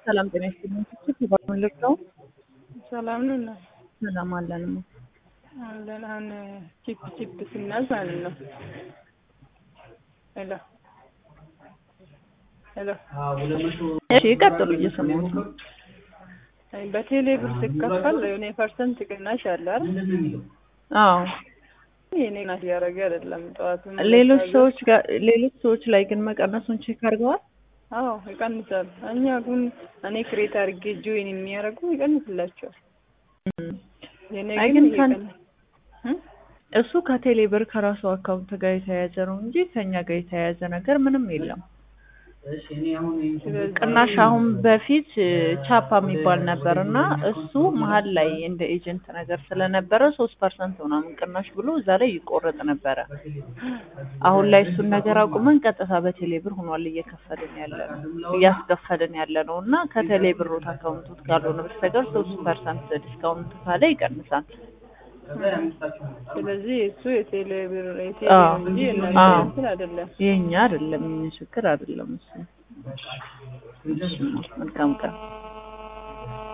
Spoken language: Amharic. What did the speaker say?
ሰላም ጤና ይስጥልኝ። ትችት ይባላል ልርዳው? ሰላም ነው እና ሰላም አለን። አለን አሁን ቺፕ ቺፕ ስናዝ ማለት ነው። ሄሎ ሄሎ እሺ ይቀጥሉ፣ እየሰማሁት ነው። በቴሌ ብር ሲከፈል የሆነ ፐርሰንት ቅናሽ አለ አይደል? አዎ የኔ ናት እያደረገ አይደለም። ጠዋቱ ሌሎች ሰዎች ጋር ሌሎች ሰዎች ላይ ግን መቀነሱን ቼክ አድርገዋል? አዎ ይቀንሳል። እኛ ግን እኔ ክሬት አድርጌ ጆይን የሚያደርጉ ይቀንስላቸዋል። የኔ አይ ግን ግን ከን- ይቀንስ እ? እሱ ከቴሌ ብር ከራሱ አካውንት ጋር የተያያዘ ነው እንጂ ከኛ ጋር የተያያዘ ነገር ምንም የለም። ስለዚህ ቅናሽ አሁን በፊት እ, ቻፓ የሚባል ነበር እና እሱ መሀል ላይ እንደ ኤጀንት ነገር ስለነበረ ሶስት ፐርሰንት ምናምን ቅናሽ ብሎ እዛ ላይ ይቆረጥ ነበረ። አሁን ላይ እሱን ነገር አቁመን ቀጥታ በቴሌ ብር ሆኗል እየከፈልን ያለ ነው እያስከፈልን ያለ ነው እና ከቴሌ ብሮት አካውንቶት ካልሆነ በስተቀር ሶስት ፐርሰንት ዲስካውንት ካለ ይቀንሳል። ስለዚህ እሱ የቴሌ ብር የቴሌ አዎ። ነው እንጂ የእናንተ አዎ። እንትን አይደለም። የኛ አይደለም የኛ ችግር አይደለም እሱ። እሺ፣ መልካም ቀን